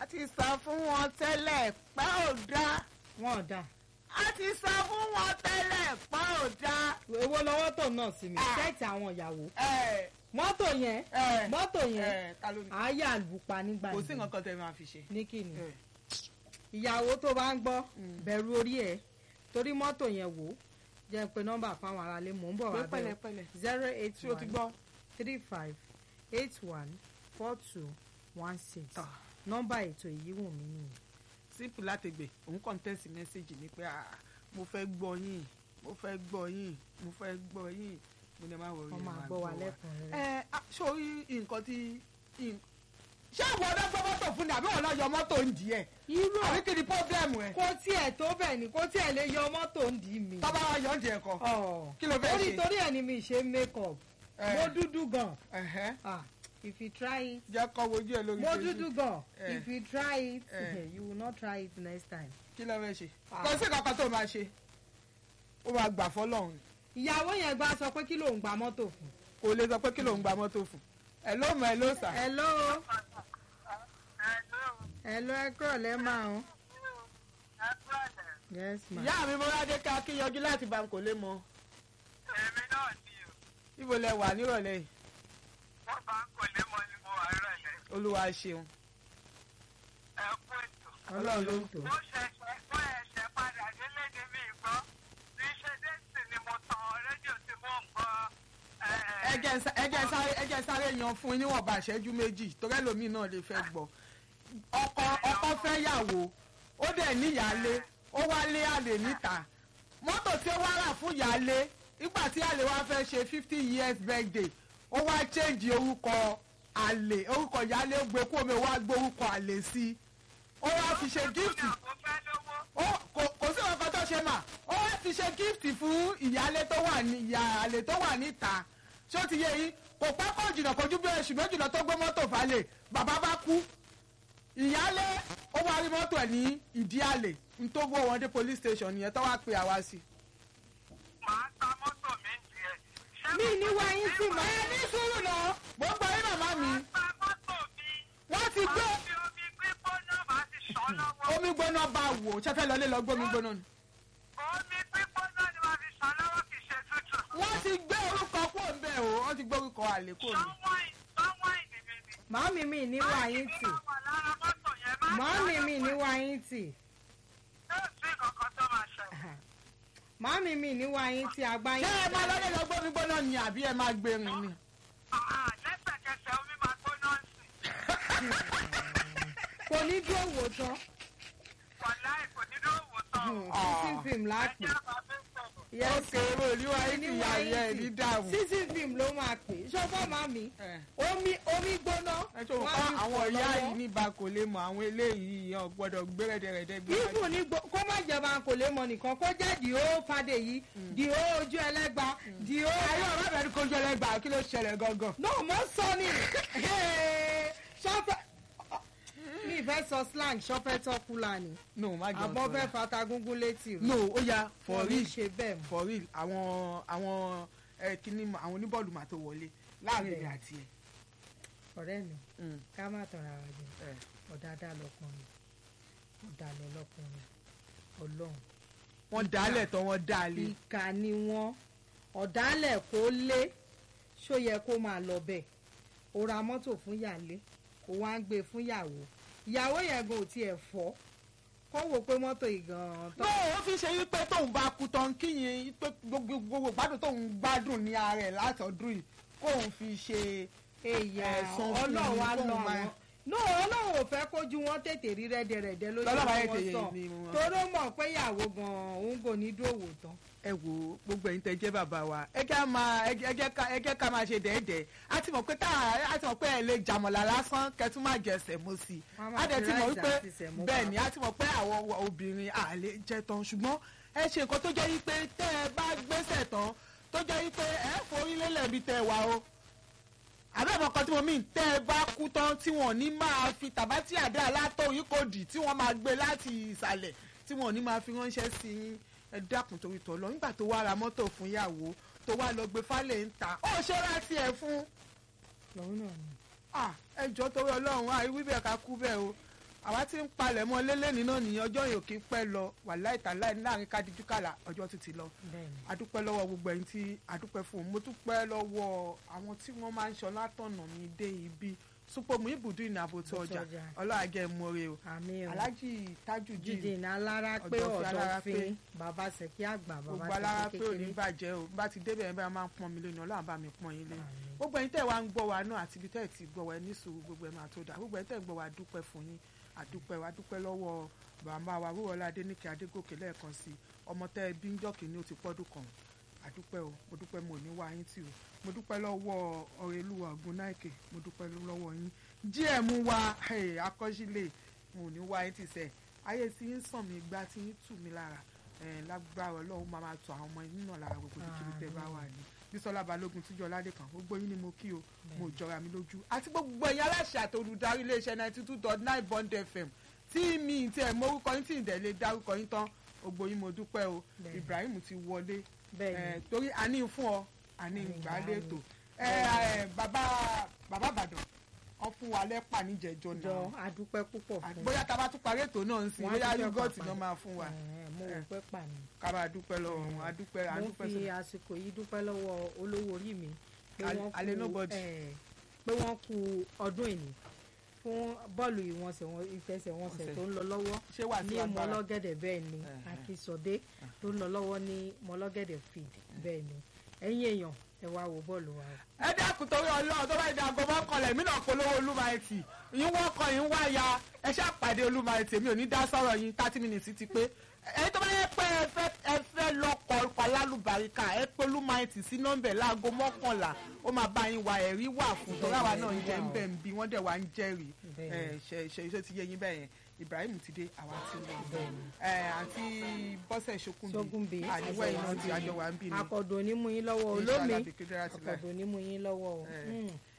a ti sọ fún wọn tẹ́lẹ̀ pé ò dáa wọn ò dáa a ti sọ fún wọn tẹ́lẹ̀ pé ò dáa. èwo lọ́wọ́ tó náà sí mi Ah. ṣẹ́ẹ̀tì àwọn ìyàwó ẹ mọ́tò yẹn ẹ mọ́tò yẹn ẹ ta ló ní. àáyá àlùpà nígbà kò sí yẹn nǹkan kan tẹ́ máa fi ṣe. ní kìnnì ẹ. ìyàwó tó bá ń gbọ́ Mm. bẹ̀rù orí ẹ̀ torí mọ́tò yẹn wò ó jẹ́ pé nọ́mbà fáwọn aráalé mò ń bọ̀ pé wá bẹ̀rẹ̀ pẹ̀lẹ́pẹ̀lẹ́ zero eight tí o ti one gbọ́. three five eight one four two one six Ah. nọ́mbà ètò èyí wù mí nìyẹn. sípù láti gbè òun kàn tẹ̀sí mẹ́sẹ̀gì ni pé ah, mo fẹ́ gbọ́ yín mo fẹ́ gbọ́ yín mo fẹ́ gbọ́ yín mo ní ma wọ̀ wọ́n máa gbọ́ wa lẹ́kùnrin ẹ ah, sórí nǹkan tí in- ṣé àwọn ọ̀dọ́ gbọ́ mọ́tò fún ni àbí wọn náà yọ mọ́tò ń di ẹ̀ irú àbí kí ni pọ́blẹ́mù ẹ̀ kò tiẹ̀ tó bẹ́ẹ̀ ni kò tiẹ̀ lè yọ mọ́tò ń dì mí. tọ́ba wa yọ ń di ẹ̀ kọ́ Ọ̀, kí ló fẹ́ torí ṣe? torí ẹ̀ ni mi ṣe make up Eh. mo dúdú gan Ẹ̀hẹ́, ah if you try it jẹ́ kọ́ wojú ẹ̀ lórí mo Facebook. dúdú gan Eh. if you try it Eh. you will not try it next time. kí ló fẹ́ ṣe Ah. kò sí kankan tó máa ṣe ó máa gbà fọlọ́run ìyàwó yẹn gbà sọ pé kí ló ń gba mọ́tò fún. kò lè sọ pé kí ló ń gba mọ́tò fún ẹ ló mọ ẹ ló sà hello hello ẹ kúrò lẹ́ máa ń. yes ma. ìyá mi mọ́ládé ká kí yọjú láti bá ń kò lè mọ èmi náà ni o ibo lẹ wà nírọ̀lẹ́ yìí wọ́n bá ń kọ́lé mọ́ ni mo wà rẹ̀lẹ̀ olúwa ṣeun ẹ kú ètò. ọlọ́run ló ń tò. mo ṣẹ̀ṣẹ̀ mo ẹ̀ṣẹ̀ padà délé ní mi gbọ́ bí ṣe dé sí ni mo tan rédíò tí mò ń gbọ́. ẹ jẹ́ sá- ẹ jẹ́ sáré ẹ jẹ́ sáré yan fún yín níwọ̀nba ìṣẹ́jú méjì torí ẹlòmíì náà lè fẹ́ gbọ́ ọkọ ọkọ fẹ́ yàwó ó dẹ̀ níyàálé ó wá lé àlè níta mọ́tò tí ó wá rà fún ìyáálé nígbà tí àlè wá fẹ́ ṣe fifty years birthday ó wá change orúkọ àlè orúkọ ìyáálé ó gbé kó omi ó wá gbé orúkọ àlè sí i ó wá fi ṣe gift mo fẹ́ lówó. ó kò kò sí ọkọ tó ṣe mà ó wá fi ṣe gift fún ìyáálé tó wà ní ìyáálé tó wà níta ṣé ó ti yé yín kò pẹ́ kó jìnnà kojú bí oṣù méjì lọ tó gbé mọ́tò falẹ̀ bàbá bá kú ìyáálé ó wá rí mọ́tò ẹ̀ ní ìdí àlè n tó gbó wọn dé police station nìyẹn tó wá pe àwa sí. màá ta mọ́tò mi ń tiẹ̀. Ṣé mi ní wá yín sí ma. ẹ ní sùúrù náà mo gbọ́ yín màmá mi ta mọ́tò mi? wọ́n ti gbé Màá fi omi gbígbóná màá ti ṣàn lọ́wọ́. omi gbóná bá wò ṣe fẹ́ lọlé lọ gbómi gbóná ni. Omi gbígbóná ni màá fi ṣàn lọ́wọ́ kì í ṣe tútù. wọ́n ti gbé orúkọ kó ń bẹ̀ o wọ́n ti gbé orúkọ àlè kó ń bẹ̀. Sọ́wọ́n ì- sọ́wọ́n ìdí mi ni. màámi mi ní wá yín tì. màámi mi ní wá yín tì. màámi mi ní wá yín tì àgbá ṣé yín. ẹ máa lọlé lọ gbómi gbóná ni àbí ẹ máa gbé rìn ni. kò ní dúró wò tán. sísìn fíìmù lápè. yes ókè olúwa yìí ti yà yẹ ẹ ní dààmú. sísìn fíìmù ló máa pè é ṣọ́fọ́ màmí ẹ omi omi gbóná. ẹ tó wọ́n á kọ́ fi àwọn fọ̀ ìyá lọ́wọ́. yìí níbà kò lè mọ àwọn eléyìí yẹn gbọ́dọ̀ gbé rẹ̀dẹ̀rẹ̀dẹ̀ gbé. bíbù ní gbo- kó má jẹba kò lè mọ nìkan kó jẹ́ dìó fàdé yìí dìó ojú ẹlẹ́gba dìó. ayé ọ̀rẹ́ bẹ̀rẹ̀ kó jẹ́ lẹ́gbàá kí ló ṣẹlẹ̀ gangan. náà mo sọ ni ṣọ́fẹ́ mi fẹ́ sọ slang ṣọ́fẹ́ tọ́kùlà ni no má jẹun àbọ̀ fẹ́ fata gúngún létí rẹ̀ no ó ya for Wọ́n ní real ṣe bẹ́ẹ̀ mọ́. for real àwọn àwọn ẹ kíní àwọn oníbọ́ọ̀lù mà tó wọlé láàrin èmi àti ẹ. ọ̀rẹ́ mi Mm, ká má tọ̀ra wa jẹ ẹ. ọ̀dàdà lọkùnrin ọ̀dàlẹ̀ lọkùnrin ọlọ́run wọ́n dálẹ̀ tán wọ́n dálé. ìkà ni wọ́n ọ̀dàlẹ̀ kó lé ṣó yẹ kó máa lọ bẹ́ẹ̀ ó ra mọ́tò fún yàlé kó wá ń gbé fún yàwó ìyàwó yẹn gan ò tiẹ̀ fọ́ kó wò pé mọ́tò ìgàn no ó fi ṣe wípé tóun bá kú tán kíyìn pé gbogbo gbogbo gbádùn tóun gbádùn ní ara ẹ̀ látọ̀dún yìí kóun fi ṣe èyà ẹ̀sùn fún ọlọ́run mi á kóun lọ máa- àwọn no ọlọ́run ò fẹ́ kójú wọn tètè rí rẹ́dẹ̀rẹ́dẹ́ lójú Lọ́lọ́run á wọn tètè sàn ní wọn. toró mọ̀ pé ìyàwó gan-an òun kò ní dòwò tán. ẹ wo gbogbo ẹ̀yin tẹ́ jẹ́ bàbá wa ẹ jẹ́ máa ẹ jẹ́- ẹ jẹ́ ká ẹ jẹ́ ká máa ṣe dẹ́ẹ̀dẹ́ a ti mọ̀ pé tá a ti mọ̀ pé ẹ lè jàmọ̀lá lásán kẹtún máa jẹ sẹ̀mó sí i Wọ́n á máa a dẹ̀ ti fi mọ̀ rice wípé àti sẹ̀mó bẹ́ẹ̀ pa. ni a ti mọ̀ pé àwọn obìnrin à lè jẹ tán ṣùgbọ́n ẹ ṣe nǹkan tó jẹ́ wípé tẹ́ ẹ bá gbéṣẹ̀ tán tó jẹ́ wípé ẹ forí lélẹ̀ bí tẹ́ ẹ wà o àbẹ̀mọ̀ kan tí mo mìn tẹ́ ẹ bá kú tán tí wọ́n ní máa fi tàbátì àdá alátó yìí kò dì tí wọ́n máa gbé láti ìsàlẹ̀ tí wọ́n ní máa fi ránṣẹ́ sí yín ẹ dákun torí tọ̀ lọ nígbà tó wá ra mọ́tò fún ìyàwó tó wá lọ gbé fálẹ̀ ń ta ó ṣe láti ẹ̀ fún lòun náà ni. ah, ẹ jọ torí ọlọ́run àì wí bẹ́ẹ̀ ká kú bẹ́ẹ̀ o àwa ti ń palẹ̀ mọ́ lélẹ́ni náà ní ọjọ́ yìí ò kí ń pẹ́ lọ wàláì tàláì láàrin kádìjú kàlà ọjọ́ ti ti lọ bẹ́ẹ̀ni adúpẹ́ lọ́wọ́ gbogbo ẹ̀yin tí adúpẹ́ fún un mo dúpẹ́ lọ́wọ́ àwọn tí wọ́n máa ń ṣọ látọ̀nà mi dé ibi súpọ̀mù ibùdó ìnàbò tó ọjà Ọjà. ọlọ́àgẹ́ mọ́re o àmì o alájì tajudeen jíde ní alára pé Ọ̀dọ̀ fi alára pé. ọ̀dọ̀fin bàbá sẹ̀kí àgbà gbogbo bàbá alára sẹ̀kí pé ò ní kékeré bàjẹ́ o bá ti débẹ̀ ẹ̀ bá máa ń pọ́n mi lónìí ọlọ́run bá mi pọ́n yín lé Àmín. gbogbo ẹ̀yin tẹ́ wá ń gbọ́ wa náà àti ibi tẹ́ ẹ̀ ti gbọ́ wa ẹ ní sùúrù gbogbo ẹ̀ máa tó dà gbogbo ẹ̀yin tẹ́ ń gbọ́ wa dúpẹ́ fún yín àdúpẹ́ wa dúpẹ́ lọ́wọ́ bàbá wa wúwọlá adéníkẹ́ adégòkè lẹ́ẹ̀kan sí i ọmọ tẹ́ ẹ bí ń jọ́kì ní ó ti pọ́dún kan àdúpẹ́ o mo dúpẹ́ mo ní wá yín tì o mo dúpẹ́ lọ́wọ́ ọ̀rẹ́lúwà ọ̀gùn náìkè mo dúpẹ́ lọ́wọ́ yín gm wa hey, akọ́sílẹ̀ mo ní wá yín tì sẹ́ ayé tí ń sàn mí gbá tí ń tù mí lára eh, lágbára ọlọ́run máa máa tọ àwọn ọmọ yín náà lára gbogbo kíkiri tẹ́ bá wà ní bísọ́lá balógun tíjọ́ ládé kan gbogbo yín ni mo kí o mo jọra mi lójú àti gbogbo ẹ̀yin aláṣẹ àti olùdarí iléeṣẹ́ ninety two dot nine bond fm tí mi ti ẹ̀ mórúkọ yín tí ì dẹ̀ lè dárúkọ yín tán gbogbo yín mo dúpẹ́ o Bẹ́ẹ̀ni. ibrahim ti wọlé bẹ́ẹ̀ni Eh, torí àní fún ọ àní Àní ìgbàlẹ̀ ìgbàlẹ̀. ètò bàbá bàbá àbàdàn wọn fún wa lẹ́pà níjẹ̀jọ́ jọ náà adúpẹ́ púpọ̀ fún bóyá tá a bá tún parí ètò náà ń sìn Wọ́n á bóyá dúpẹ́ yúgọ́ọ̀tì pàpà. náà máa fún wa Ẹ̀, mo rò pé pàmì ká máa dúpẹ́ lọ́wọ́ wọn a dúpẹ́ a mo dúpẹ́ fi sí àsìkò yìí dúpẹ́ lọ́wọ́ olówó orí mi pé Al- wọ́n Ale kú nobody. ẹ̀, pé wọ́n kú ọdún ìní fún bọ́ọ̀lù ìwọ̀nsẹ̀ wọn ìfẹsẹ̀wọnsẹ̀ Ọ̀sẹ̀. tó ń lọ lọ́wọ́ ṣé wà sí ní agbára mọ́lọ́gẹ̀dẹ̀ bẹ́ẹ̀ ni Ẹ̀hẹ̀. akínsọ̀dé tó ń lọ lọ́wọ́ ní mọ́lọ́gẹ̀dẹ̀ field bẹ́ẹ̀ ni ẹ̀yin èèyàn ẹ wá wo bọ́ọ̀lù wa o. ẹ dákun torí ọlọ́run tó bá di aago mọ́kànlá èmi náà polówó olúmaẹtì yín wọ́n kọ yín wá ya ẹ ṣáà pàdé olúmaẹtì èmi ò ní dá sọ̀rọ̀ yín thirty minutes ti pé ẹni tó bá yẹ pé ẹ fẹ́ ẹ fẹ́ lọ́kọ̀ ọkọ̀ alálùbáríkà ẹ pé olúmaẹtì sí nọ́mbẹ̀ láago mọ́kànlá ó máa bá yín wá ẹ̀rí wà fún tó ráwa náà ń jẹ́ ń bẹ̀ ń bí wọ́n dẹ̀ wá ń jẹ́rìí ẹ Bẹ́ẹ̀ni. ṣe ṣe iṣẹ́ ti yé yín bẹ́ẹ̀ yẹn Ibrahim ti dé àwa ti lọ Bẹ́ẹ̀ni. ẹ àti Bọ́sẹ̀ Ṣókùnbí sógúnbí àníwẹ̀ iná ti àjọ wà ń bì ní akọ̀dùn onímú yín lọ́wọ́ Inshallah, olómi bí kíndéra ti láì. akọ̀dùn onímú yín lọ́wọ́ o. Eh. Mm.